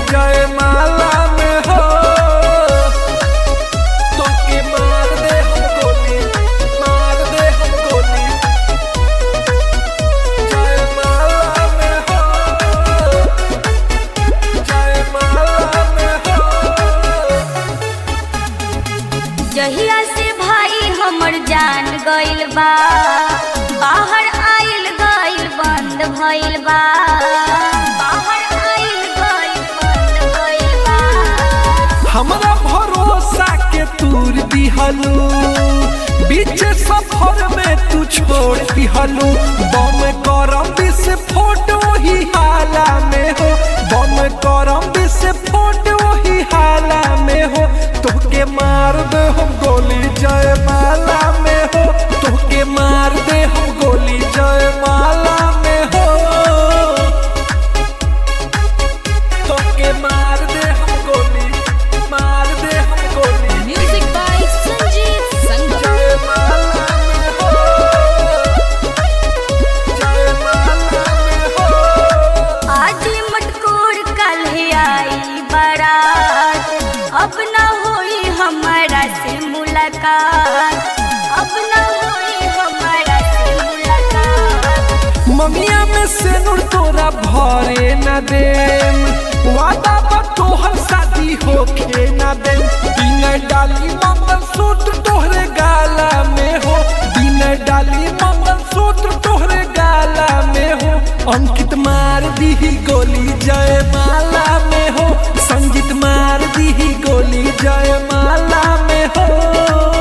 जय माला में हो तोके मार दे हम गोली मार दे हम गोली जय माला में हो जय माला में हो जहिया से भाई हमर जान गइल बा बाहर आइल गइल बंद भइल बा बाहर आइल गइल बंद भइल बा हमरा भरोसा के तूर दिहलू बीच सफर में तू छोड़ दिहलू बम करम विस्फोट वही हाला में हो बम करम विस्फोट वही हाला में हो तोके मार दे हम गोली जय माला में हो तोके मार दे हम गोली जय माला में हो तोके मार दे हम गोली मार दे हम गोली म्यूजिक बाय संजीव संगम जय माला में हो जय माला में हो आज मटकोर कल आई बारात अब न होई हमारा से मुलाकात अब न होई हमारा से मुलाकात ममिया में से नूर तोरा भरे न देम वादा बा तोहर शादी होखे न देम बिन डाली मंगल सूत्र तोहरे गाला में हो बिन डाली मंगल सूत्र तोहरे गाला में हो अंकित मार दी गोली जय माला